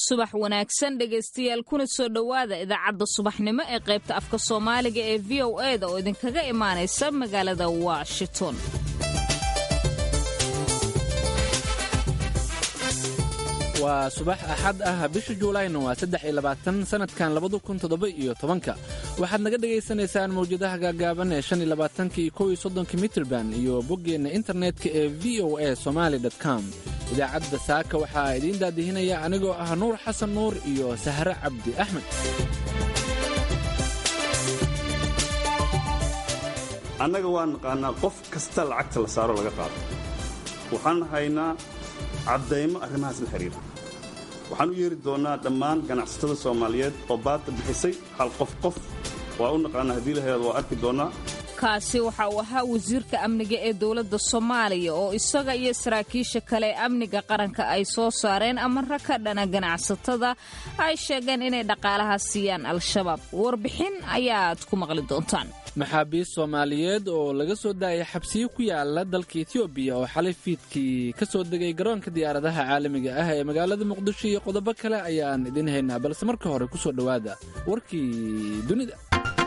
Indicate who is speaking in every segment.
Speaker 1: subax wanaagsan dhegaystayaal kuna soo dhowaada idaacadda subaxnimo ee qaybta afka soomaaliga ee v o e da oo idinkaga imaanaysa magaalada washington
Speaker 2: waa subax axad ah bisha juulayna waa saddex iyo labaatan sannadkan labada kun toddoba iyo tobanka waxaad naga dhegaysanaysaan mawjadaha gaagaaban ee shan iyo labaatanka iyo kow iyo soddonka mitrban iyo boggeenna internetka ee v o a somaali com idaacadda saaka waxaa idiin daadihinaya anigoo ah nuur xasan nuur iyo sahre cabdi axmed
Speaker 3: annaga waa naqaanaa qof kasta lacagta la saaro laga qaado waxaan haynaa caddaymo arrimahaas la xidhiira waxaan u yeeri doonnaa dhammaan ganacsatada soomaaliyeed oo baadda bixisay hal qof qof waa u naqaanaa haddii laheed waa arki doonnaa
Speaker 1: kaasi waxa uu ahaa wasiirka amniga ee dowladda soomaaliya oo isaga iyo saraakiisha kale ee amniga qaranka ay soo saareen amara ka dhana ganacsatada ay sheegeen inay dhaqaalaha siiyaan al-shabaab warbixin ayaad ku maqli doontaan
Speaker 2: maxaabiist soomaaliyeed oo laga soo daayay xabsiyo ku yaala dalka etoobiya oo xalay fiidkii ka soo degay garoonka diyaaradaha caalamiga ah ee magaalada muqdisho iyo qodobo kale ayaan idiin haynaa balse marka hore ku soo dhowaada warkii dunida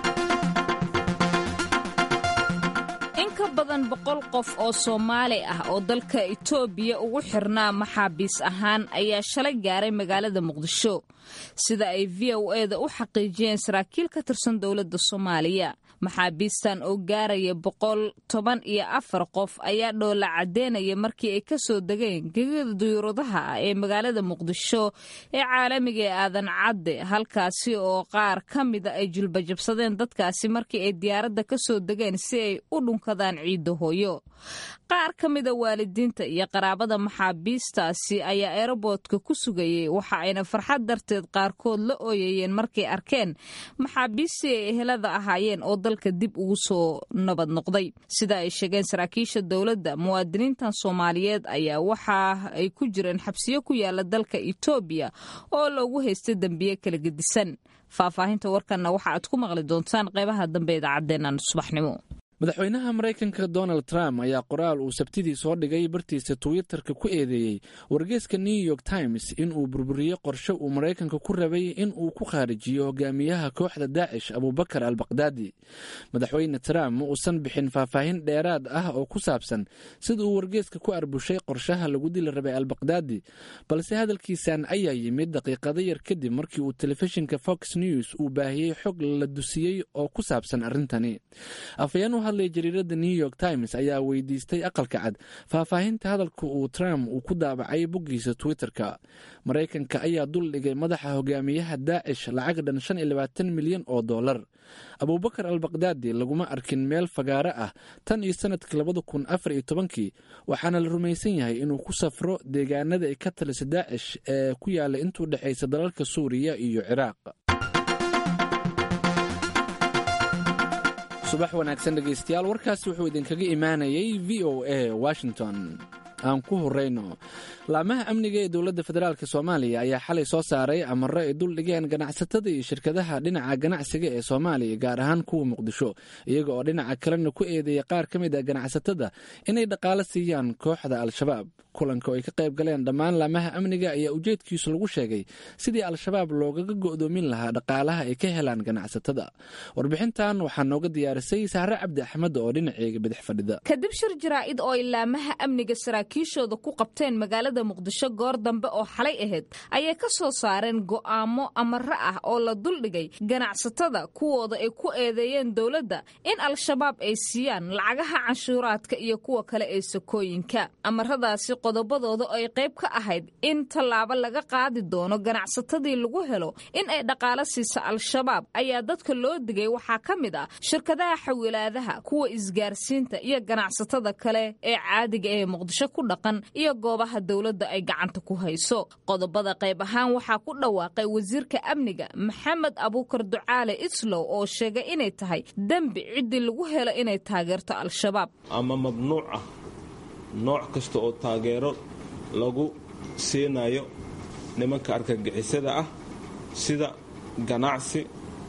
Speaker 1: in ka badan boqol qof oo soomaali ah oo dalka itoobiya ugu xirnaa maxaabiis ahaan ayaa shalay gaaray magaalada muqdisho sida ay v o e da u xaqiijiyeen saraakiil ka tirsan dowladda soomaaliya maxaabiistan oo gaaraya boqol toban iyo afar qof ayaa dhoola caddeynaya markii ay ka soo degeen gegada duyuuradaha ah ee magaalada muqdisho ee caalamiga ee aadan cadde halkaasi oo qaar ka mida ay julbajabsadeen dadkaasi markii ay diyaaradda ka soo degeen si ay u dhunkadaan ciidda hooyo qaar ka mida waalidiinta iyo qaraabada maxaabiistaasi ayaa eroboodka ku sugayey waxa ayna farxad darteed qaarkood la ooyayeen markay arkeen maxaabiistii ay ehelada ahaayeen oo dalka dib ugu soo nabad noqday sida ay sheegeen saraakiisha dowladda muwaadiniintan soomaaliyeed ayaa waxa ay ku jireen xabsiyo ku yaala dalka itoobiya oo loogu haystay dembiye kala gedisan faahfaahinta warkanna waxa aad ku maqli doontaan qaybaha dambe idaacadeennan subaxnimo
Speaker 2: madaxweynaha maraykanka donald trump ayaa qoraal uu sabtidii soo dhigay bartiisa twitterka ku eedeeyey wargeeska new york times in uu burburiyey qorshe uu maraykanka ku rabay in uu ku khaarijiyo hogaamiyaha kooxda daacish abubakar al bakdaadi madaxweyne trump ma uusan bixin faahfaahin dheeraad ah oo ku saabsan sida uu wargeeska ku arbushay qorshaha lagu dili rabay al bakdaadi balse hadalkiisan ayaa yimid daqiiqado yar kadib markii uu telefishinka fox news uu baahiyey xog la dusiyey oo ku saabsan arrintani hadlay jariirada new york times ayaa weydiistay aqalka cad faahfaahinta hadalka uu trump uu ku daabacay boggiisa twitterka maraykanka ayaa dul dhigay madaxa hogaamiyaha daacish lacag dhan shan iyo labaatan milyan oo dollar abubakar al bakdaadi laguma arkin meel fagaaro ah tan iyo sanadkii labada kun afar iyo tobankii waxaana la rumaysan yahay inuu ku safro deegaanada ay ka talisa daacish ee ku yaala intuu dhexaysa dalalka suuriya iyo ciraaq subax wanaagsan dhegaystayaal warkaasi wuxuu idinkaga imaanayay v o a washington aan ku horeyno laamaha amniga ee dowladda federaalk soomaaliya ayaa xalay soo saaray amaro ay dul dhigeen ganacsatada iyo shirkadaha dhinaca ganacsiga ee soomaaliya gaar ahaan kuwa muqdisho iyaga oo dhinaca kalena ku eedeeya qaar ka mid a ganacsatada inay dhaqaalo siiyaan kooxda al-shabaab kulanka oo ay ka qayb galeen dhammaan laamaha amniga ayaa ujeedkiisu lagu sheegay sidii al-shabaab loogaga go'doomin lahaa dhaqaalaha ay ka helaan ganacsatada warbixintan waxaa nooga diyaarisay sahre cabdi axmed oo dhinaceega bidix fadhida
Speaker 1: kadib shir jaraa'id oo ay laamaha amniga saraakiishooda ku qabteen magaalada muqdisho goor dambe oo xalay ahayd ayay ka soo saareen go'aamo amaro ah oo la duldhigay ganacsatada kuwooda ay ku eedeeyeen dowladda in al-shabaab ay siiyaan lacagaha canshuuraadka iyo kuwa kale ee sakooyinka amaradaasi qodobadooda ay qayb ka ahayd in tallaabo laga qaadi doono ganacsatadii lagu helo in ay dhaqaalo siisa al-shabaab ayaa dadka loo digay waxaa ka mid ah shirkadaha xawilaadaha kuwa isgaarsiinta iyo ganacsatada kale ee caadiga ee muqdisho ku dhaqan iyo goobaha dowladda ay gacanta ku hayso qodobada qayb ahaan waxaa ku dhawaaqay wasiirka amniga maxamed abuukar ducaale islow oo sheegay inay tahay dembi ciddii lagu helo inay taageerto al-shabaab
Speaker 4: ama mamnuuc ah nooc kasta oo taageero lagu siinayo nimanka argagixisada ah sida ganacsi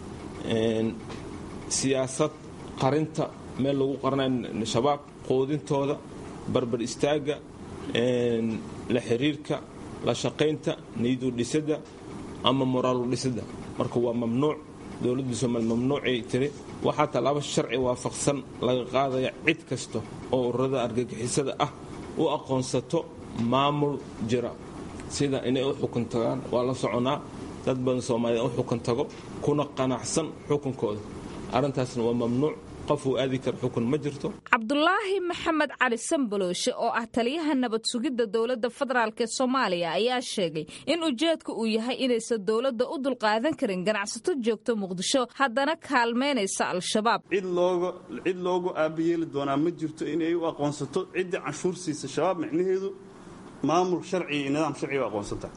Speaker 4: siyaasad qarinta meel lagu qaranayo shabaab quudintooda barbar istaagga la xiriirka la shaqaynta niyadu dhisidda ama moraalu dhisida marka waa mamnuuc dowladda soomaaliya mamnuucay tiri waxaa tallaabo sharci waafaqsan laga qaadaya cid kasta oo ururada argagixisada ah u aqoonsato maamul jira sida inay u xukun tagaan waa la soconaa dad badan soomaaliya u xukun tago kuna qanacsan xukunkooda arrintaasna waa mamnuuc qof uu aadi kara xukun ma jirto
Speaker 1: cabdulaahi maxamed cali sambalooshe oo ah taliyaha nabad sugidda dowladda federaalk ee soomaaliya ayaa sheegay in ujeedka uu yahay inaysan dowladda u dulqaadan karin ganacsato joogto muqdisho haddana kaalmaynaysa al-shabaab
Speaker 3: cid looga cid loogu aabayeeli doonaa ma jirto inay u aqoonsato ciddii canshuur siisa shabaab micnaheedu maamul sharci iyo nidaam sharciga u aqoonsantaha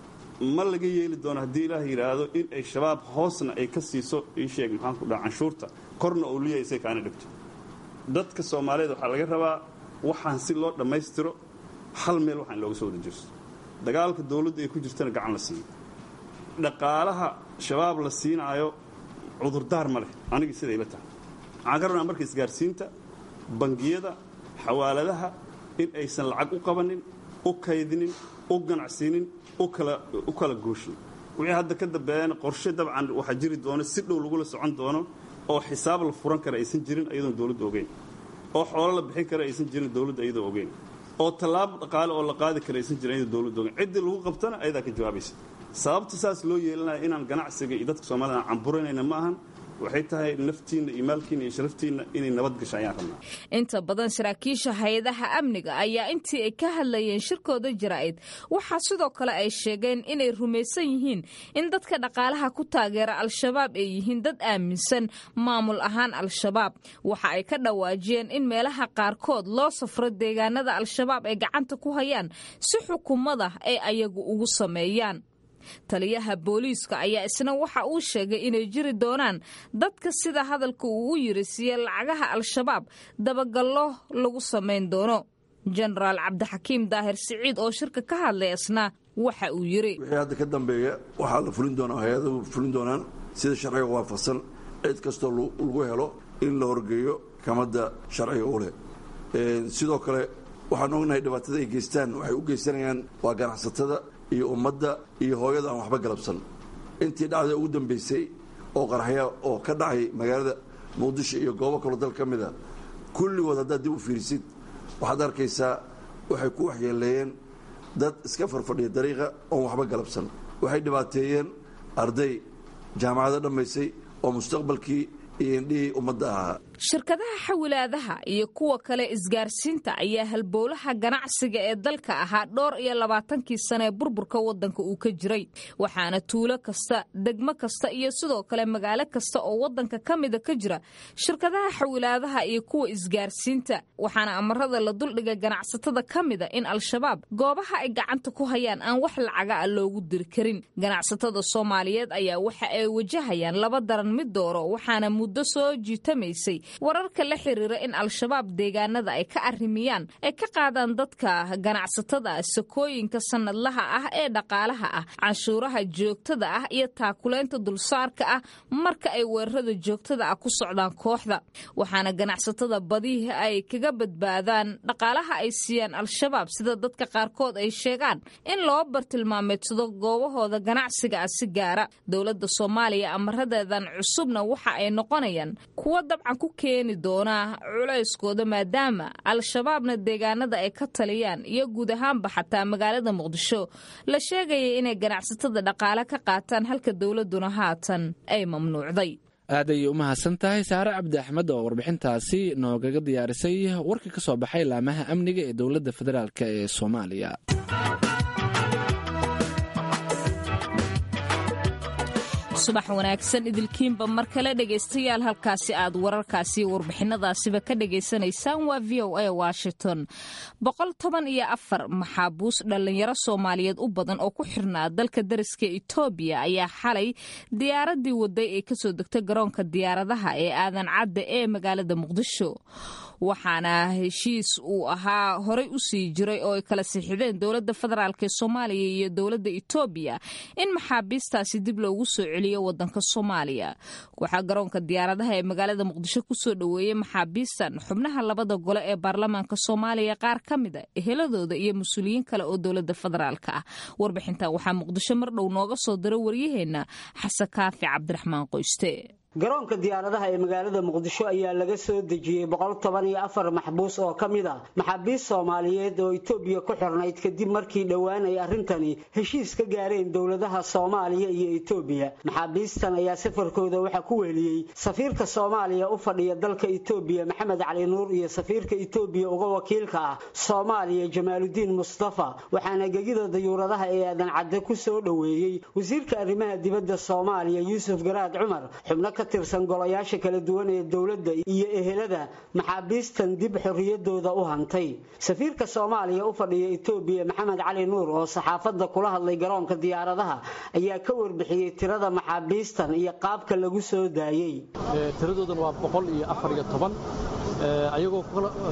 Speaker 3: ma laga yeeli doono haddii ilaah yidhaahdo in ay shabaab hoosna ay ka siiso ii sheeg maxaan ku dhaha canshuurta korna oo liya isay kaana dhigto dadka soomaaliyeed waxaa laga rabaa waxaan si loo dhammaystiro hal meel waxaan looga soo wada jirso dagaalka dowladda ay ku jirtana gacan la siiyo dhaqaalaha shabaab la siinaayo cudurdaar ma leh anigii siday la tahay waxaan ka rabnaa marka isgaarsiinta bangiyada xawaaladaha in aysan lacag u qabanin u kaydinin u ganacsiinin u kala gooshin wixii hadda ka dambeeyana qorshe dabcan waxaa jiri doono si dhow lagula socon doono oo xisaab la furan kara aysan jirin ayadoon dowladda ogeyn oo xoolo la bixin kara aysan jirin dowladda iyadoo ogeyn oo tallaabo dhaqaale oo la qaadi kara aysan jirin iyadoo dowladda ogeyn ciddii lagu qabtana ayadaa ka jawaabaysa sababta saas loo yeelanaya inaan ganacsiga iyo dadka soomaalida aan camburanayna ma ahan waxay tahay naftiinna iyo maalkiinna iyo sharaftiinna inay nabad gasho ayaan rabnaa
Speaker 1: inta badan saraakiisha hay-adaha amniga ayaa intii ay ka hadlayeen shirkooda jaraa'id waxaa sidoo kale ay sheegeen inay rumaysan yihiin in dadka dhaqaalaha ku taageera al-shabaab ay yihiin dad aaminsan maamul ahaan al-shabaab waxa ay ka dhawaajiyeen in meelaha qaarkood loo safro deegaanada al-shabaab ay gacanta ku hayaan si xukuumada ay ayagu ugu sameeyaan taliyaha booliiska ayaa isna waxa uu sheegay inay jiri doonaan dadka sida hadalka uu u yiri siiye lacagaha al-shabaab dabagallo lagu samayn doono jenaraal cabdixakiim daahir siciid oo shirka ka hadlay isna waxa uu yiri
Speaker 5: wixii hadda ka dambeeya waxaa la fulin doonaa hay-adahu fulin doonaan sida sharciga waafaqsan cid kastoo lagu helo in la horgeeyo kamadda sharciga u leh sidoo kale waxaan ognahay dhibaatada ay geystaan waxay u geysanayaan waa ganacsatada iyo ummadda iyo hooyada aan waxba galabsan intii dhacda ugu dambaysay oo qarxya oo ka dhacay magaalada muqdisho iyo goobo kaloo dal ka mida kulligood haddaad dib u fiirisid waxaad arkaysaa waxay ku waxyeeleeyeen dad iska farfadhiya dariiqa oon waxba galabsan waxay dhibaateeyeen arday jaamacado dhammaysay oo mustaqbalkii iyo indhihii ummadda ahaa
Speaker 1: shirkadaha xawilaadaha iyo kuwa kale isgaarsiinta ayaa halbowlaha ganacsiga ee dalka ahaa dhowr iyo labaatankii sane ee burburka waddanka uu ka jiray waxaana tuulo kasta degmo kasta iyo sidoo kale magaalo kasta oo waddanka ka mida ka jira shirkadaha xawilaadaha iyo kuwa isgaarsiinta waxaana amarada la duldhiga ganacsatada ka mida in al-shabaab goobaha ay gacanta ku hayaan aan wax lacaga a loogu diri karin ganacsatada soomaaliyeed ayaa waxa ay wajahayaan laba daran mid dooro waxaana muddo soo jiitamaysay wararka la xiriira in al-shabaab deegaanada ay ka arrimiyaan ay ka qaadaan dadka ganacsatada sakooyinka sannadlaha ah ee dhaqaalaha ah canshuuraha joogtada ah iyo taakulaynta dulsaarka ah marka ay weerarada joogtada ah ku socdaan kooxda waxaana ganacsatada badihi ay kaga badbaadaan dhaqaalaha ay siiyaan al-shabaab sida dadka qaarkood ay sheegaan in loo bartilmaameedsado goobahooda ganacsiga ah si gaara dowladda soomaaliya amaradeedan cusubna waxa ay noqonayaan kuwo dabcan ku keeni doona culayskooda maadaama al-shabaabna deegaanada ay ka taliyaan iyo guud ahaanba xataa magaalada muqdisho la sheegaya inay ganacsatada dhaqaale ka qaataan halka dowladuna haatan ay mamnuucday
Speaker 2: aad ayay u mahadsan tahay saare cabdi axmed oo warbixintaasi noogaga diyaarisay warka ka soo baxay laamaha amniga ee dowladda federaalk ee soomaaliya
Speaker 1: subax wanaagsan idilkiinba mar kale dhegaystayaal halkaasi aad wararkaasi warbixinadaasiba ka dhagaysanaysaan waa v o a washington boqol toban iyo afar maxaabuus dhallinyaro soomaaliyeed u badan oo ku xirnaa dalka dariska etoobiya ayaa xalay diyaaradii waday ee kasoo degtay garoonka diyaaradaha ee aadan cadda ee magaalada muqdisho waxaana heshiis uu ahaa horey u sii jiray oo ay kala sixideen dowladda federaalk ee soomaaliya iyo dowladda etoobiya in maxaabiistaasi dib loogu soo celiyo geeyo wadanka soomaaliya waxaa garoonka diyaaradaha ee magaalada muqdisho kusoo dhoweeyey maxaabiistan xubnaha labada gole ee baarlamaanka soomaaliya qaar ka mid a eheladooda iyo mas-uuliyiin kale oo dowlada federaalk ah warbixintan waxaa muqdisho mar dhow nooga soo dira waryaheena xasan kaafi cabdiraxmaan qoyste
Speaker 6: garoonka diyaaradaha ee magaalada muqdisho ayaa laga soo dejiyey boqol toban iyo afar maxbuus oo ka mid ah maxaabiist soomaaliyeed oo itoobiya ku xirnayd kadib markii dhowaan ay arrintani heshiis ka gaareen dowladaha soomaaliya iyo itoobiya maxaabiistan ayaa safarkooda waxaa ku weheliyey safiirka soomaaliya u fadhiya dalka itoobiya maxamed cali nuur iyo safiirka itoobiya uga wakiilka ah soomaaliya jamaaludiin mustafa waxaana gegida dayuuradaha ee aadan cadde ku soo dhoweeyey wasiirka arrimaha dibadda soomaaliya yuusuf garaad cumar xubno tirsan golayaasha kala duwan ee dowladda iyo ehelada maxaabiistan dib xorriyadooda u hantay safiirka soomaaliya u fadhiya itoobiya maxamed cali nuur oo saxaafadda kula hadlay garoonka diyaaradaha ayaa ka warbixiyey tirada maxaabiistan iyo qaabka lagu soo daayey
Speaker 7: tiradoodan waa boqol iyo afar iyo toban ayagoo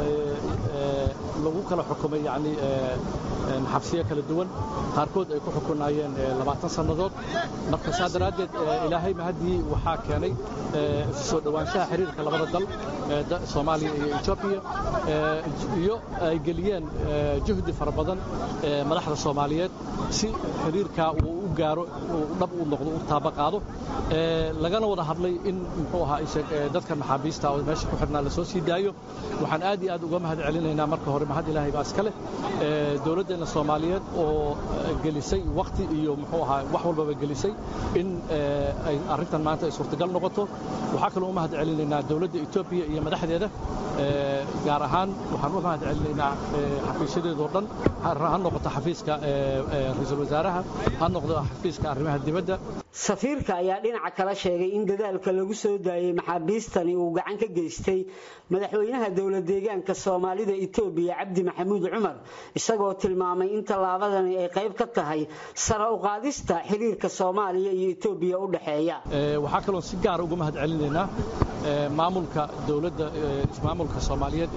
Speaker 7: lagu kala xukumay yani xabsiyo kala duwan qaarkood ay ku xukunaayeen labaatan sannadood marka saa daraaddeed ilaahay mahaddii waxaa keenay isu soo dhowaanshaha xiriirka labada dal soomaaliya iyo etoobiya iyo ay geliyeen juhdi fara badan madaxda soomaaliyeed si xiriirkaa uu u gaaro uu dhab u noqdo u taaba qaado lagana wada hadlay in muxuu ahaa dadka maxaabiista oo meesha ku xidhnaa la soo sii daayo waxaan aad iyo aad uga mahad celinaynaa marka hore mahad ilaahay baa iska leh dowladdeenna soomaaliyeed oo gelisay wakhti iyo muxuu ahaa wax walbaba gelisay in ay arrintan maanta ay suurtagal noqoto waxaa kaloo u mahad celinaynaa dowladda etoobiya iyo madaxdeeda gaar ahaan waxaan u mahad celinaynaa xafiisyadeedoo dhan ha noqoto xafiiska ra-iisul wasaaraha ha noqdo xafiiska arrimaha dibadda
Speaker 6: safiirka ayaa dhinaca kala sheegay in dadaalka lagu soo daayey maxaabiistani uu gacan ka geystay madaxweynaha dowlad deegaanka soomaalida itoobiya cabdi maxamuud cumar isagoo tilmaamay in tallaabadani ay qayb ka tahay sara u qaadista xiriirka soomaaliya iyo itoobiya u dhexeeya
Speaker 7: waxaa kaloo si gaara uga mahad celinaynaa maamulka dowladda maamulka soomaaliyeed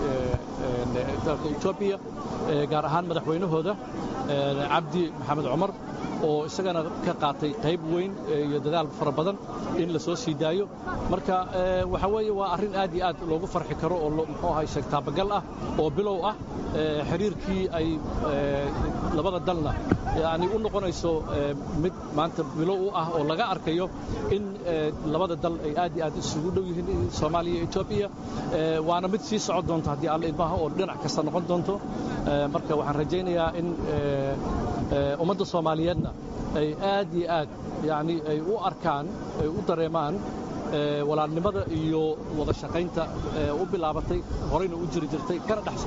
Speaker 7: ee dalka etoobiya gaar ahaan madaxweynahooda cabdi maxamed cumar oo isagana ka qaatay qayb weyn iyo dadaal fara badan in la soo sii daayo marka waxa weeye waa arrin aad iyo aad loogu farxi karo oo muxuu ahay taabagal ah oo bilow ah xiriirkii ay labada dalna yani u noqonayso mid maanta bilow u ah oo laga arkayo in labada dal ay aad iyo aad isugu dhow yihiin soomaaliya iyo etoobiya waana mid sii socon doonto haddii alla idmaha oo dhinac kasta noqon doonto marka waxaan rajaynayaa in ummadda soomaaliyeedna ay aad iyo aad yani ay u arkaan ay u dareemaan walaalnimada iyo wada shaqaynta u bilaabatay horeyna u jiri jirtay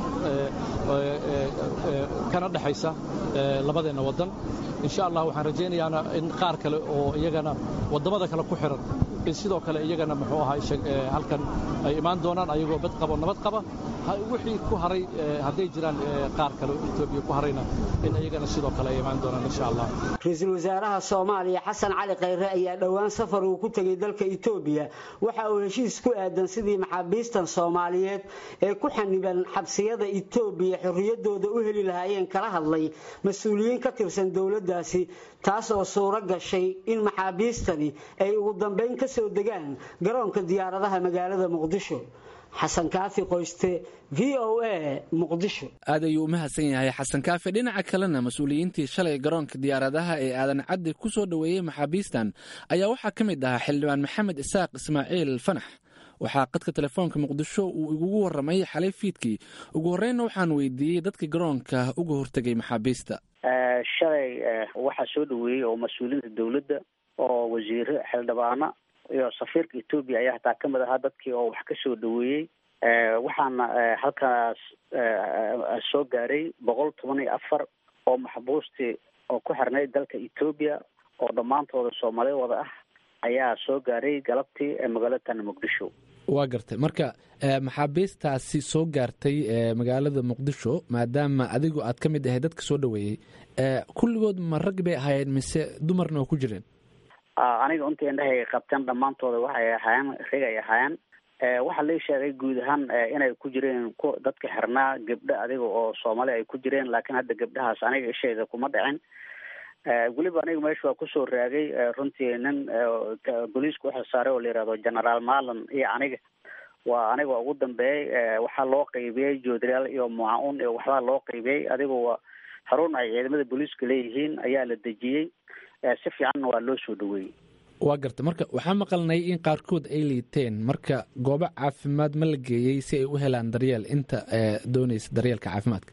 Speaker 7: kana dhexaysa labadeenna waddan insha allah waxaan rajaynayaana in qaar kale oo iyagana waddamada kale ku xiran in sidoo kale iyagana muxuu ahaa halkan ay imaan doonaan ayagoo bad qabo nabad qaba wixii ku haray hadday jiraan qaar kale oo etoobiya ku harayna in iyagana sidoo kale ay imaan doonaan insha allah
Speaker 6: ra-iisul wasaaraha soomaaliya xasan cali khayre ayaa dhowaan safar uu ku tegay dalka etoobiya waxa uu heshiis ku aadan sidii maxaabiistan soomaaliyeed ee ku xaniban xabsiyada etoobiya xorriyadooda u heli lahaayeen kala hadlay mas-uuliyiin ka tirsan dowladdaasi taas oo suuro gashay in maxaabiistani ay ugu dambayn ka soo degaan garoonka diyaaradaha magaalada muqdisho xasan kaafi qoyste v o a muqdisho
Speaker 2: aad ayuu u mahadsan yahay xasan kaafi dhinaca kalena mas-uuliyiintii shalay garoonka diyaaradaha ee aadan caddi ku soo dhoweeyey maxaabiistan ayaa waxaa ka mid ahaa xildhibaan maxamed isaaq ismaaciil fanax waxaa qadka telefoonka muqdisho uu igugu waramay xalay fiidkii ugu horreynna waxaan weydiiyey dadka garoonka uga hortegay maxaabiista
Speaker 8: shalay waxaa soo dhoweeyey oo mas-uuliyiinta dowladda oo wasiiro xildhibaano iyo safiirka etoobiya ayaa hataa kamid ahaa dadkii oo wax ka soo dhaweeyey waxaana halkaas soo gaaray boqol toban iyo afar oo maxbuustii oo ku xirnayd dalka etoobiya oo dhammaantooda soomaali wada ah ayaa soo gaaray galabtii magaalatan muqdisho
Speaker 2: waa gartay marka maxaabiistaasi soo gaartay magaalada muqdisho maadaama adigu aad ka mid ahay dadka soo dhaweeyey kulligood ma rag bay ahaayeen mise dumarna oo ku jireen
Speaker 8: aniga inta indhahay qabteen dhammaantooda waxay ahaayeen rag ay ahaayeen waxaa lai sheegay guud ahaan inay ku jireen ku dadka xirnaa gabdho adiga oo soomaali ay ku jireen laakiin hadda gabdhahaas aniga ishayda kuma dhicin weliba aniga meesha waa kusoo raagay runtii nin booliiska uxil saaray oo la yihahdo generaal malan iyo aniga waa aniga ugu dambeeyey waxaa loo qaybiyey joodriyaal iyo muca-un iyo waxbaa loo qaybiyey adigu waa xarun ay ciidamada booliiska leeyihiin ayaa la dejiyey si fiicanna waa loo soo dhaweeyey
Speaker 2: waa garta marka waxaa maqalnay in qaarkood ay liiteen marka goobo caafimaad ma la geeyey si ay u helaan daryeel inta doonaysa daryeelka caafimaadka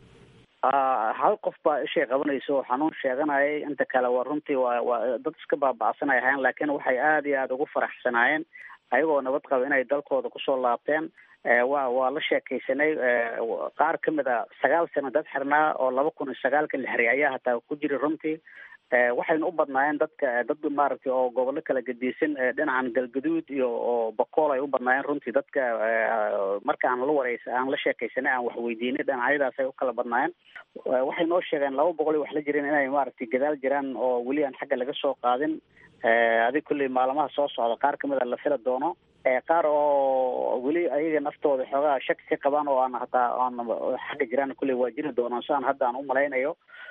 Speaker 8: hal qof baa ishay qabanaysa oo xanuun sheeganayay inta kale waa runtii waa waa dad iska baaba'sanay ahayn laakiin waxay aada iyo aada ugu faraxsanaayeen ayagoo nabad qaba inay dalkooda kusoo laabteen wa waa la sheekaysanay qaar ka mid a sagaal sano dad xirnaa oo laba kun iyo sagaalka la xiray ayaa hataa ku jira runtii waxayna u badnaayeen dadka dad maaragtay oo gobollo kala gedisan dhinacan galgaduud iyo oo bakool ay u badnaayeen runtii dadka marka aan la wareysa aan la sheekaysanay aan wax weydiinay dhinacyadaas ay u kala badnaayeen waxay noo sheegeen laba boqol iyo wax la jireen inay maaragtay gadaal jiraan oo weli aan xagga laga soo qaadin adig kulley maalmaha soo socda qaar kamid a la fila doono qaar oo weli ayaga naftooda xoogaa shaki ka qabaan oo aan hataa aan xagga jiraan kulley waa jiri doonaan siaan hadda aan u malaynayo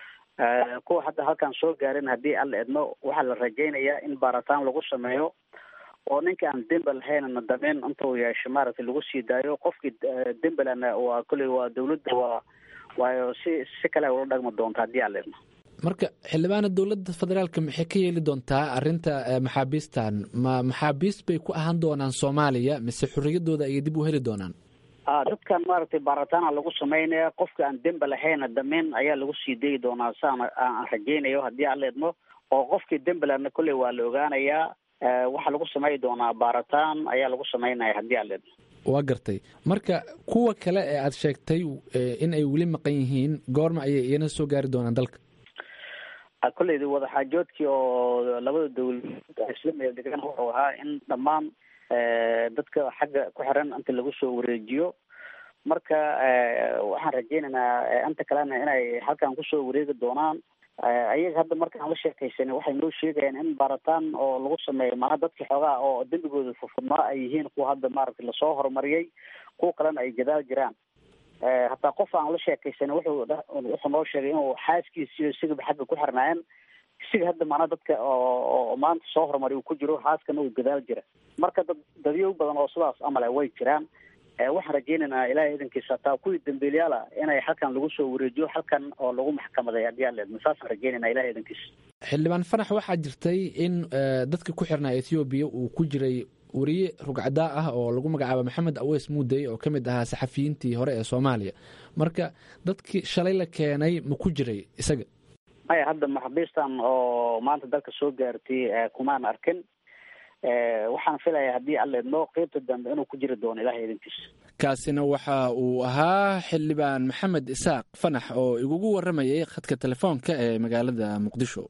Speaker 8: kuwa hadda halkaan soo gaarin haddii alla edmo waxaa la rajaynayaa in baaritaan lagu sameeyo oo ninka aan dembe lahaynna dameyn intuu yeesho maaragtay lagu sii daayo qofkii dembelana waa kulley waa dawladda waa waayo si si kale ula dhagmi doonta haddii alla edmo
Speaker 2: marka xildhibaana dowladda federaalka maxay ka yeeli doontaa arinta maxaabiistan ma maxaabiist bay ku ahaan doonaan soomaaliya mise xorriyadooda ayay dib u heli doonaan
Speaker 8: a dadkan maaragtay baaritaana lagu sameynaya qofka aan dembe lahayna dameyn ayaa lagu sii dayi doonaa saan aan rajaynayo haddii alla idmo oo qofkii dembelana kolley waa la ogaanayaa waxaa lagu samey doonaa baaritaan ayaa lagu sameynaya haddii alla idmo
Speaker 2: waa gartay marka kuwa kale ee aada sheegtay in ay weli maqan yihiin goorma ayay iyana soo gaari doonaan dalka
Speaker 8: kolleyda wadaxaajoodkii oo labada dawladood ay isla meel degan wuxuu ahaa in dhammaan dadka xagga ku xiran inta lagu soo wareejiyo marka waxaan rajaynaynaa inta kalena inay halkan kusoo wareegi doonaan ayaga hadda markaan la sheekaysanay waxay noo sheegayaan in baaritaan oo lagu sameeyo maanaa dadka xoogaa oo dembigooda furfurnaa ay yihiin kuwa hadda maaragtay lasoo horumariyay kuwa kalena ay gadaal jiraan hataa qof aan la sheekaysanay wuxuu wuxuu noo sheegay inuu xaaskiisiyo isigaba xagga ku xirnaayeen isiga hadda maanaa dadka oo maanta soo horumariy uu ku jiro xaaskana uu gadaal jira marka dad dadyow badan oo sidaas amale way jiraan waxaan rajaynaynaa ilahay idankiisa hataa kuwii dambiilyaala inay halkan lagu soo wareejiyo halkan oo lagu maxkamaday haddii aan leedma saasaan rajaynayna ilahay idankiisa
Speaker 2: xildhibaan fanax waxaa jirtay in dadka ku xirnaa ethoobiya uu ku jiray wariye rugcadaa ah oo lagu magacaabo maxamed aweys muudey oo ka mid ahaa saxafiyiintii hore ee soomaaliya marka dadkii shalay la keenay ma ku jiray isaga
Speaker 8: maya hadda maxabiistan oo maanta dalka soo gaartay kumaan arkin waxaan filayaa haddii alla idmo qeybta dambe inuu ku jiri doono ilahay idinkiisa
Speaker 2: kaasina waxa uu ahaa xildhibaan maxamed isaaq fanax oo igugu waramayay khadka telefoonka ee magaalada muqdisho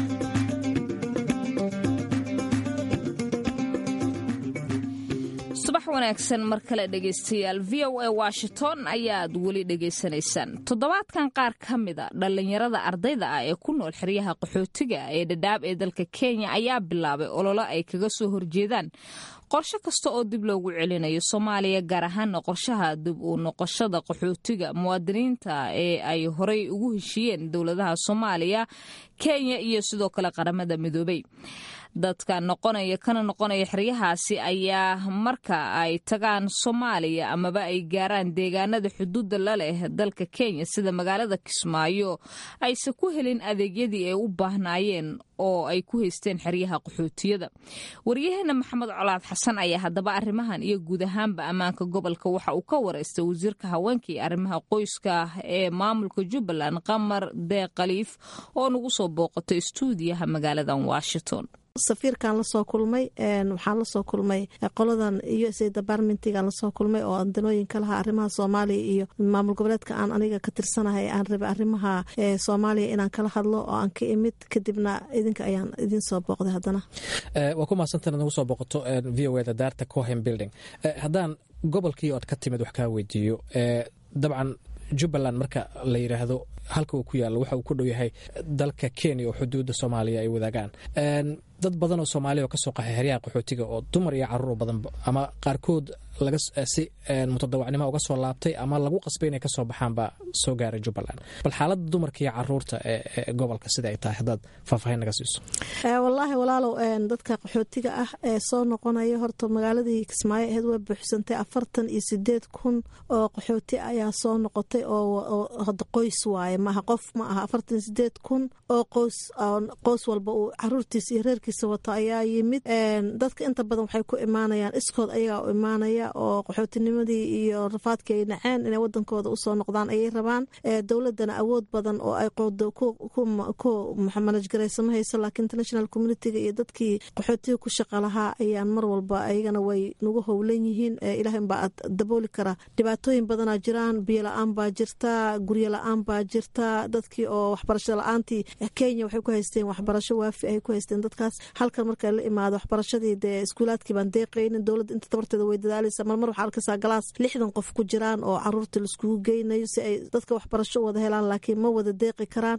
Speaker 1: subax wanaagsan mar kale dhegaystayaal v o a washington ayaad weli dhegaysanaysaan toddobaadkan qaar ka mida dhallinyarada ardayda ah ee ku nool xeryaha qaxootiga ee dhadhaab ee dalka kenya ayaa bilaabay ololo ay kaga soo horjeedaan qorshe kasta oo dib loogu celinayo soomaaliya gaar ahaana qorshaha dib u noqoshada qaxootiga muwaadiniinta ee ay horey ugu heshiiyeen dowladaha soomaaliya kenya iyo sidoo kale qaramada midoobay dadka noqonaya kana noqonaya xeryahaasi ayaa marka ay tagaan soomaaliya amaba ay gaaraan deegaanada xuduudda la leh dalka kenya sida magaalada kismaayo ayse ku helin adeegyadii ay u baahnaayeen oo ay ku haysteen xeryaha qaxootiyada waryaheena maxamed colaad xasan ayaa haddaba arrimahan iyo guud ahaanba ammaanka gobolka waxa uu ka wareystay wasiirka haweenka iyo arrimaha qoyska ee maamulka jubbaland qamar deeq khaliif oo nagu soo booqatay istuudiyaha magaaladan washington
Speaker 9: safiirkan lasoo kulmay waxaan lasoo kulmay qoladan u s a departmentigan lasoo kulmay oo danooyinka laha arrimaha soomaaliya iyo maamul goboleedka aan aniga ka tirsanahay aan rabay arrimaha soomaaliya inaan kala hadlo oo aan ka imid kadibna idinka ayaan idin soo booqday haddana
Speaker 10: waa ku mahadsantan nagu soo booqato v o da daarta cohen building haddaan gobolkii oad ka timid wax kaa weydiiyo dabcan jubbaland marka la yidhaahdo halka uu ku yaalo waxa uu ku dhow yahay dalka kenya oo xuduudda soomaaliya ay wadaagaan dad badan oo soomaaliya oo kasoo qaxay xeryaha qaxootiga oo dumar iyo caruur oo badan ama qaarkood laga si mutadawacnimo uga soo laabtay ama lagu qasbay inay kasoo baxaan baa soo gaaray jubbaland bal xaaladda dumarka iyo caruurta ee gobolka sida ay tahay haddaad faahfaahin naga siiso
Speaker 9: wallaahi walaalow dadka qaxootiga ah ee soo noqonaya horta magaaladii kismaayo aheyd way buuxsantay afartan iyo sideed kun oo qaxooti ayaa soo noqotay oo hada qoys waaye maaha qof ma aha afartan sideed kun oo qoys qoys walba uu caruurtiisa iyo reerkiisa wato ayaa yimid dadka inta badan waxay ku imaanayaan iskood ayagaa u imaanaya oo qaxootinimadii iyo rafaadkii ay naceen inay wadankooda usoo noqdaan ayay rabaan dowladana awood badan oo ay qoodo ku manajgaraysa ma hayso laakiin international communitiga iyo dadkii qaxootiga ku shaqa lahaa ayaan mar walba ayagana way nagu howlan yihiin ilaah baa dabooli kara dhibaatooyin badanaa jiraan biyo la-aan baa jirta guryo la-aan baa jirta dadkii oo waxbarasho la-aantii kenya waxay ku haysteen waxbarasho waafi ay ku haysteen dadkaas halkan marka la imaado waxbarashadii dee iskuulaadkii baan deeqaynin dowladda inta tabarteeda way dadaalaysa marmar waxaa arkaysaa galaas lixdan qof ku jiraan oo caruurta laiskugu geynayo si ay dadka waxbarasho wada helaan laakiin ma wada deeqi karaan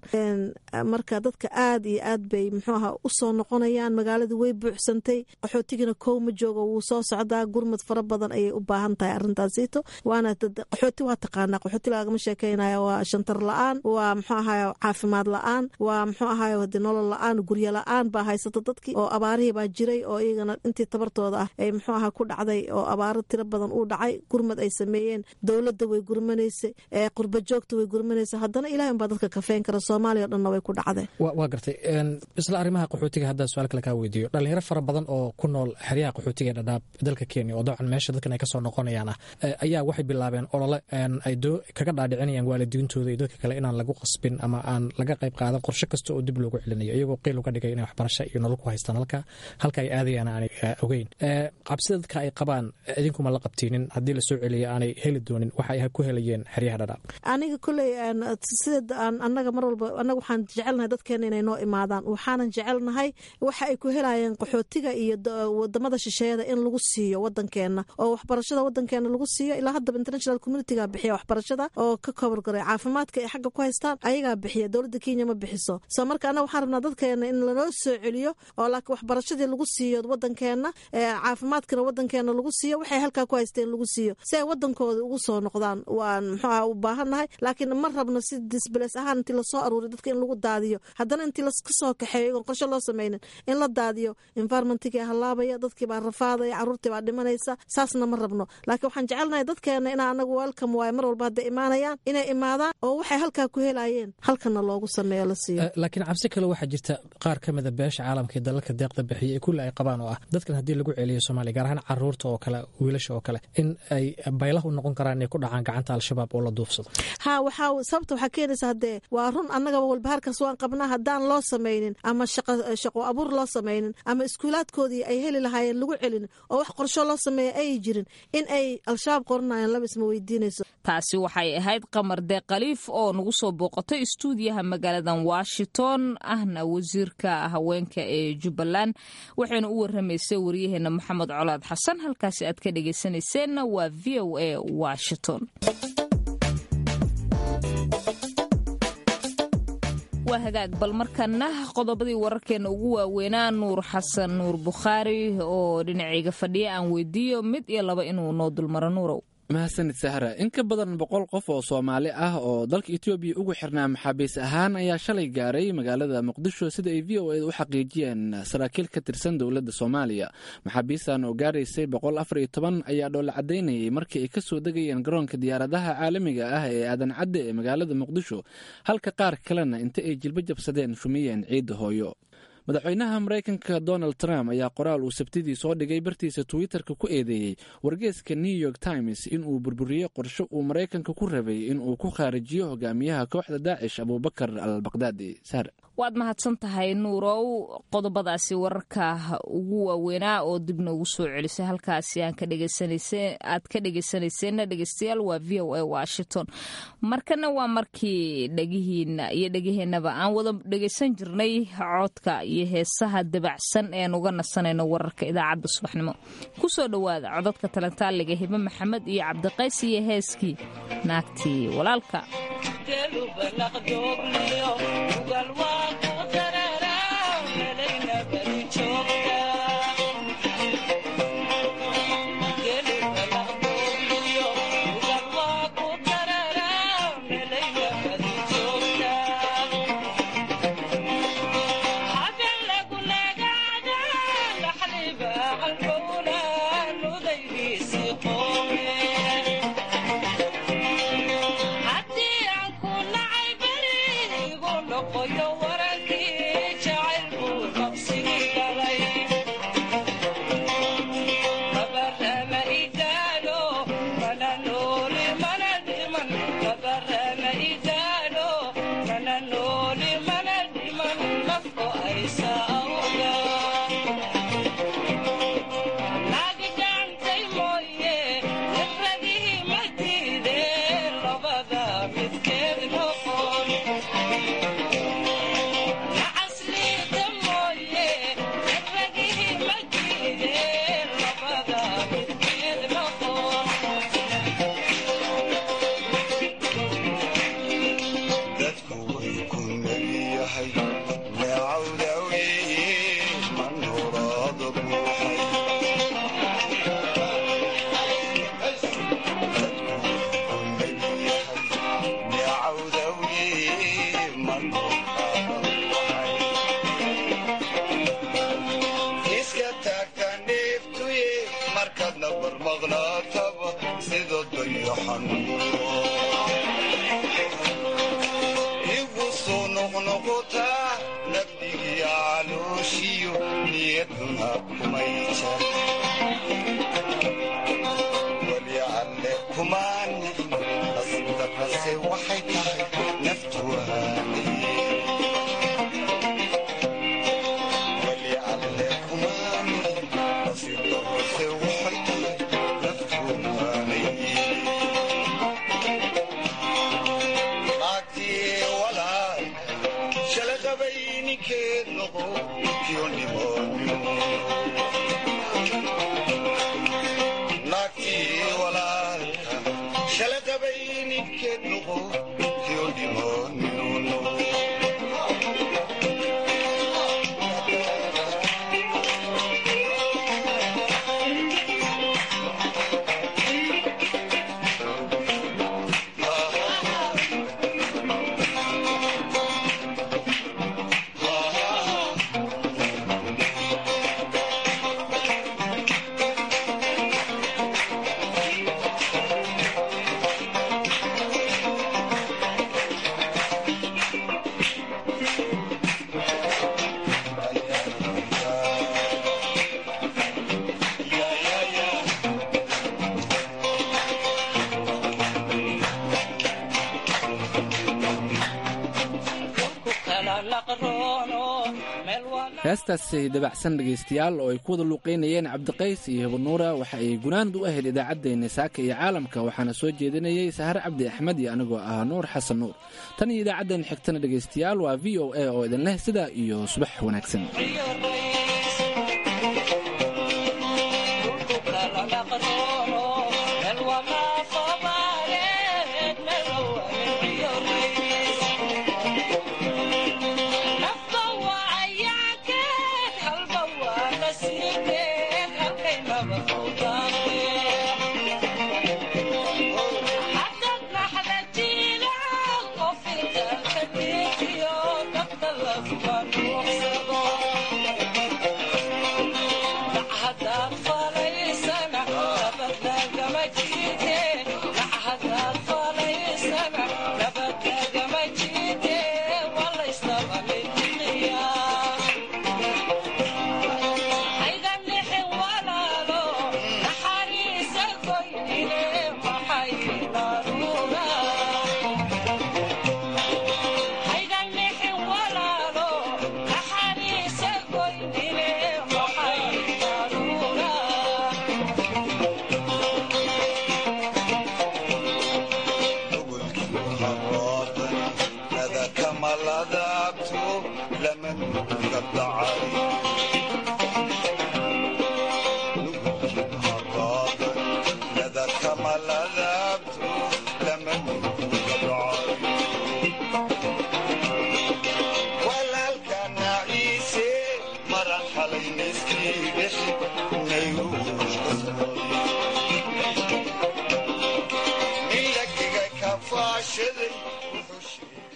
Speaker 9: marka dadka aad iyo aad bay muxuu aha usoo noqonayaan magaaladii way buuxsantay qaxootigina kow ma joogo wuu soo socdaa gurmad fara badan ayay u baahan tahay arrintaasiito waana qaxooti waa taqaanaa qaxooti lagama sheekeynaya waa shantar la-aan waa muxuu ahaay caafimaad la-aan waa muxuu ahaay hadi nolol la-aan guryo la-aan baa haysata dadkii oo abaarihii baa jiray oo iyagana intii tabartooda ah ay muxuu aha ku dhacday oo abaaro tiro badan uu dhacay gurmad ay sameeyeen dowladda way gurmanaysa qurba joogta way gurmanaysa haddana ilahi unbaa dadka kafeyn kara soomaaliya o dhanna way ku dhacdeen
Speaker 10: waa gartay isla arrimaha qaxootiga haddaan su-aal kale kaa weydiiyo dhalinyaro fara badan oo ku nool xeryaha qaxootiga ee dhadhaab dalka kenya oo dabcan meesha dadkan ay kasoo noqonayaan ah ayaa waxay bilaabeen olole ay kaga dhaadhicinayaan waalidiintooda iyo dadka kale inaan lagu qasbin ama aan laga qayb qaadan qorshe kasta oo dib loogu celinayo iyagoo qiil uga dhigay inay waxbarasho iyo nolol ku haystaan halka halka ay aadayaan aanay ogeyn cabsida dadka ay qabaan idinkuma la qabtiinin haddii lasoo celiya aanay heli doonin waxa ay ku helayeen xeryaha dhadhaab
Speaker 9: aniga koley sida anaga mar walba anaga waxaan jecelnahay dadkeena inay noo imaadaan waxaanan jecelnahay waxa ay ku helayeen qaxootiga iyo wadamada shisheeyada in lagu siiyo wadankeena oo waxbarashada wadankeena lagu siiyo ilaa haddaba international communitiga bixiya waxbarashada oo ka kobargaray caafimaadka ay xagga ku haystaan ayagaa bixiya dowladda kenya ma bixiso soo marka anaga waxaan rabnaa dadkeena in lanoo soo celiyo oo laakiin waxbarashadii lagu siiyo wadankeena caafimaadkana wadankeena lagu siiyo waxay halkaa ku haysteen lagu siiyo si ay wadankooda ugu soo noqdaan waan muxuuha u baahannahay laakiin ma rabno si disbales ahaan intii lasoo aruuriy dadka in lagu daadiyo haddana intii laska soo kaxeeyo igoon qorshe loo sameynin in la daadiyo environmentigii halaabaya dadkii baa rafaadaya caruurtii baa dhimanaysa saasna ma rabno laakiin waxaan jecelnahay dadkeena inaa anagu welcome waayo mar walba hadday imaanayaan inay imaadaan oo waxay halkaa ku helayeen halkana loogu sameeyo la siiyo
Speaker 10: laakiin cabsi kale waxaa jirta qaar ka mida beesha caalamka ee dalalka deeqda bixiya ee kulli ay qabaan oo ah dadkan haddii lagu celiyo soomaaliya gaar ahaan caruurta oo kale wiilasha oo kale in ay baylah u noqon karaan inay ku dhacaan gacanta al-shabaab oo la duufsado
Speaker 9: ha waxaa sababta waxaa keenaysa haddee waa run annagaba walbahaarkaas waan qabnaa haddaan loo samaynin ama shaqo abuur loo samaynin ama iskuulaadkoodii ay heli lahaayeen lagu celin oo wax qorsho loo sameeya ay jirin in ay al-shabaab qoranayaan laba isma weydiinayso
Speaker 1: taasi waxay ahayd qamar dee khaliif oo nagu soo booqatay istuudiyaha magaaladan washington ahna wasiirka haweenka ee jubbaland waxayna u waramaysay waryaheena maxamed colaad xasan halkaasi aad ka dhegaysanayseena waa v o a washington waa hagaag bal markana qodobadii wararkeena ugu waaweynaa nuur xasan nuur bukhaari oo dhinacayga fadhiya aan weydiiyo mid iyo laba inuu noo dulmaro nuurow
Speaker 2: mahadsanid sahra in ka badan boqol qof oo soomaali ah oo dalka etoobiya ugu xirnaa maxaabiis ahaan ayaa shalay gaaray magaalada muqdisho sida ay v o eda u xaqiijiyeen saraakiil ka tirsan dowladda soomaaliya maxaabiistan oo gaaraysay boqol afar iyo toban ayaa dhoola caddaynayay markii ay ka soo degayeen garoonka diyaaradaha caalamiga ah ee aadan cadde ee magaalada muqdisho halka qaar kalena inta ay jilbo jabsadeen shumiyeen ciidda hooyo madaxweynaha maraykanka donald trump ayaa qoraal uu sabtidii soo dhigay bartiisa twitterka ku eedeeyey wargeeska new york times inuu burburiyey qorsho uu maraykanka ku rabay inuu ku khaarijiyo hogaamiyaha kooxda daacish abuubakar al bakdaadi sar
Speaker 1: waad mahadsan tahay nuurow qodobadaasi wararka ugu waaweynaa oo dib noogu soo celisay halkaasi aad ka dhegeysanayseena dhegeystayaal waa v o a washington markana waa markii dhegihiina iyo dhegaheennaba aan wada dhegeysan jirnay codka iyo heesaha dabacsan ean uga nasanayno wararka idaacadda subaxnimo kusoo dhowaada codadka talantaaliga hibe maxamed iyo cabdiqays iyo heeskii naagtii walaalka
Speaker 11: Thank you.
Speaker 2: heestaasi dabacsan dhegaystayaal oo ay ku wada luuqaynayeen cabdiqays iyo hibanuura waxa ay gunaanad u ahayd idaacaddeenna saaka iyo caalamka waxaana soo jeedinayey sahar cabdi axmed iyo anigoo ah nuur xasan nuur tan iyo idaacaddeen xigtana dhegaystayaal waa v o a oo idin leh sidaa iyo subax wanaagsan
Speaker 11: kamaladaabto lama nuga dacay